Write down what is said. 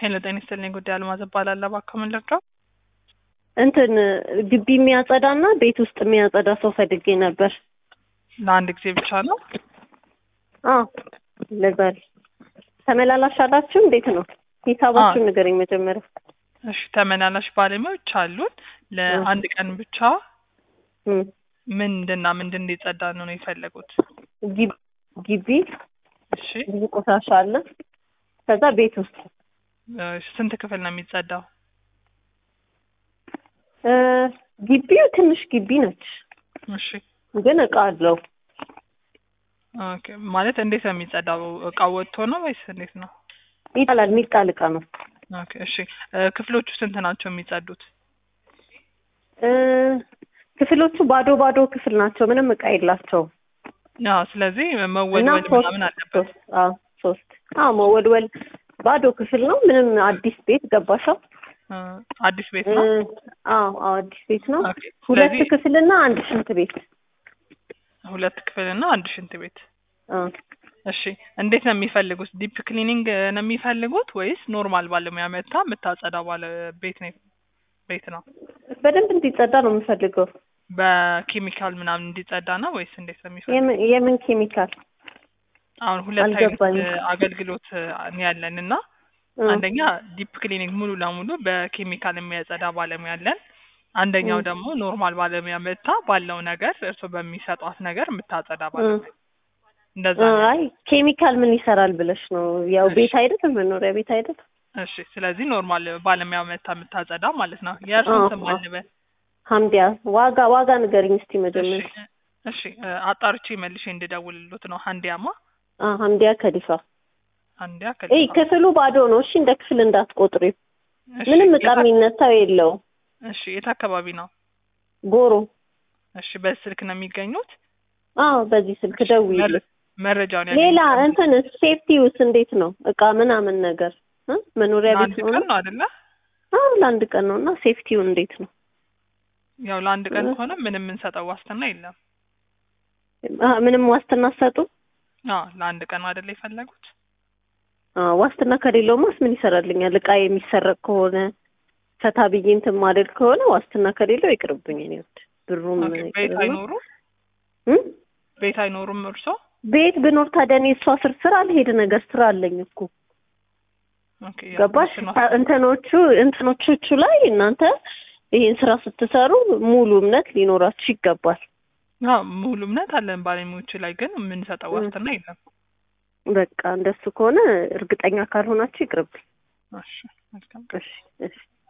ሄሎ ጤና ይስጥልኝ። ጉዳይ አልማዝ እባላለሁ። እባክዎ ምን ልርዳው? እንትን ግቢ የሚያጸዳና ቤት ውስጥ የሚያጸዳ ሰው ፈልጌ ነበር። ለአንድ ጊዜ ብቻ ነው? አዎ ለዛሬ ተመላላሽ አላችሁ? እንዴት ነው ሂሳባችሁን ንገረኝ መጀመሪያ። እሺ ተመላላሽ ባለሙያዎች አሉን። ለአንድ ቀን ብቻ እም፣ ምንድንና ምንድን እንዲጸዳ ነው ነው የፈለጉት? ግቢ ግቢ እሺ ብዙ ቆሻሻ አለ። ከዛ ቤት ውስጥ እ ስንት ክፍል ነው የሚጸዳው? እ ግቢው ትንሽ ግቢ ነች፣ እሺ ግን እቃ አለው። ኦኬ ማለት እንዴት ነው የሚጸዳው? እቃው ወጥቶ ነው ወይስ እንዴት ነው? ይጣላል፣ የሚጣል እቃ ነው። ኦኬ እሺ እ ክፍሎቹ ስንት ናቸው የሚጸዱት? እ ክፍሎቹ ባዶ ባዶ ክፍል ናቸው፣ ምንም እቃ የላቸውም። አዎ ስለዚህ እና መወልወል ሶስት ምናምን አለበት። ሶስት አዎ ሶስት አዎ መወልወል ባዶ ክፍል ነው። ምንም አዲስ ቤት ገባሻ? እ አዲስ ቤት እ ነው? አዎ አዎ አዲስ ቤት ነው። ኦኬ ሁለት ስለዚህ ክፍልና አንድ ሽንት ቤት። ሁለት ክፍልና አንድ ሽንት ቤት። አዎ እሺ እንዴት ነው የሚፈልጉት? ዲፕ ክሊኒንግ ነው የሚፈልጉት ወይስ ኖርማል ባለሙያ መታ የምታጸዳው ባለ ቤት ነው ቤት ነው? በደንብ እንዲጸዳ ነው የምፈልገው። በኬሚካል ምናምን እንዲጸዳ ነው ወይስ እንዴት ነው የሚፈልጉት? የምን የምን ኬሚካል? አሁን ሁለት አይነት አልገባኝም። እ አገልግሎት እ ነው ያለን እና እ አንደኛ ዲፕ ክሊኒንግ ሙሉ ለሙሉ በኬሚካል የሚያጸዳ ባለሙያ አለን። አንደኛው እ ደግሞ ኖርማል ባለሙያ መታ ባለው ነገር እርሶ በሚሰጧት ነገር የምታጸዳ እ ባለሙያ እንደዛ እ ነው። አይ ኬሚካል ምን ይሰራል ብለሽ ነው? ያው እሺ ቤት አይደል መኖሪያ ቤት አይደል? እሺ ስለዚህ ኖርማል ባለሙያ መታ የምታጸዳ ማለት ነው። የእርሱን አዎ ስም አዎ አልበል። ሀምዲያ ዋጋ ዋጋ ንገሪኝ እስቲ እሺ መጀመሪያ። እሺ እ አጣርቼ መልሼ እንድደውልሎት ነው። ሀንዲያማ አ ሀምዲያ ከዲፋ ሀንዲያ እይ ከዲፋ ክፍሉ ባዶ ነው። እሺ እንደ ክፍል እንዳትቆጥሪው። እሺ ምንም እቃ የት አክ- የሚነሳው የለውም። እሺ የት አካባቢ ነው? ጎሮ እሺ በስልክ ነው የሚገኙት? አዎ በዚህ ስልክ እሺ መረ ደውይልኝ። መረጃውን ሌላ ያገኙት እንትን ሴፍቲውስ እንዴት ነው? እቃ ምናምን ነገር እ መኖሪያ ቤት ለአንድ ነው ቀን ነው? ነው አይደለ? አዎ ለአንድ ቀን ነው እና ሴፍቲው እንዴት ነው? ያው ለአንድ ቀን እ ከሆነ ምንም የምንሰጠው ዋስትና የለም። አ ምንም ዋስትና ሰጡ? አዎ ለአንድ ቀን አይደለ የፈለጉት? አዎ ዋስትና ከሌለውማስ ምን ይሰራልኛል? እቃ የሚሰረቅ ከሆነ ፈታ ብዬ እንትን ማደል ከሆነ ዋስትና ከሌለው ይቅርብኝ። እኔ ወድ ብሩም ኦኬ ቤት ይቅርና አይኖሩም? እ ቤት አይኖሩም እርሶ? ቤት ብኖር ታዲያ እኔ እሷ ስር ስራ አልሄድ ነገር ስራ አለኝ እኮ ኦኬ ያው ገባሽ? እሱ ነው። ታ- እንትኖቹ እንትኖቹ ላይ እናንተ ይሄን ስራ ስትሰሩ ሙሉ እምነት ሊኖራችሁ ይገባል። አዎ ሙሉ እምነት አለን ባለሙያዎቹ ላይ ግን የምንሰጠው እ ዋስትና የለም። በቃ እንደሱ ከሆነ እርግጠኛ ካልሆናችሁ ይቅርብኝ። እሺ መልካም ቀን። እሺ እሺ